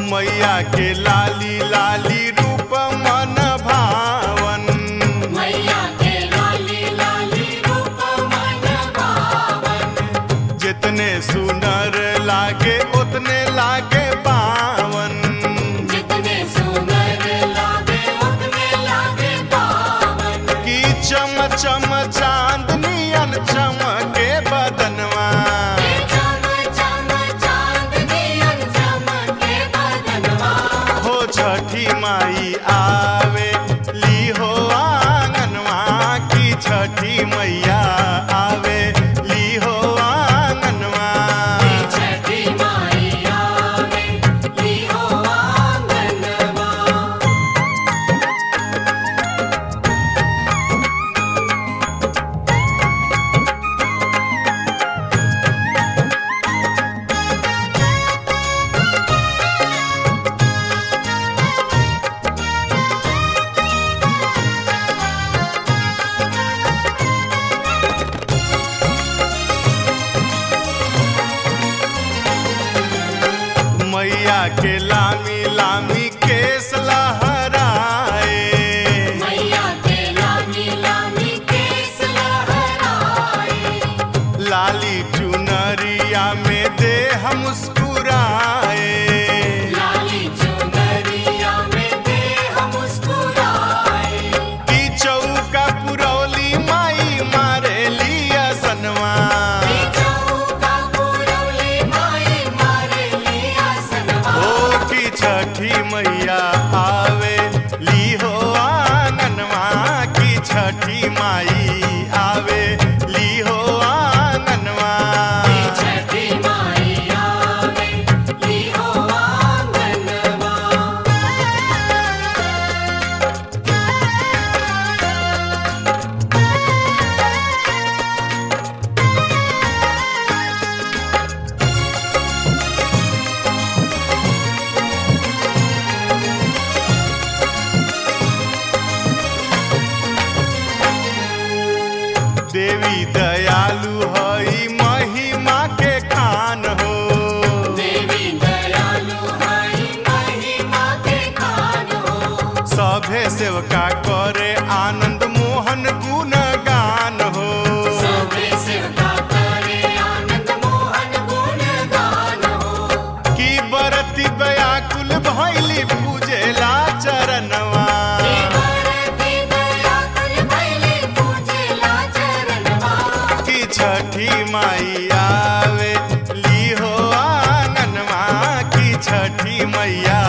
मैया के लाली लाली रूप मन भावन मैया के लाली लाली रूप मन पावन जितने सुनर लागे उतने लागे पावन जितने सुंदर लागे उतने लागे पावन की चम चम चांदनी अन चमके बदनवा चम चम चांदनी अन चमके बदनवा हो छठी माई आवे ली हो आंगनवा की छठी मैया आवे ली हो आंगनवा छठी माई आवे ली हो आंगनवा मैया के लामी लामी केस लहराए मैया के लामी लामी केस लहराए लाली चुनरिया में देह मुस्कुराए लाली चुनरिया में देह मुस्कुराए की चौका पुरौली माई मारे लिया सनवा चौका पुरौली माई मारे लिया सनवा ओ की छठी मैया आवे ली हो आंगनवा की छठी माई आवे ली हो आंगनवा छठी माई आवे ली हो आंगनवा देवी दयालु हई महिमा के खान हो देवी दयालु हई महिमा के खान हो सभे सेवका करे आनंद मोहन गुण गान हो सबे सेवका करे आनंद मोहन गुण गान हो की बरती व्याकुल भैली पूजेला चरणवा भारती दया कुल भैले पूजेला चरणवा की छठी माई आवे ली हो आंगनवा की छठी मैया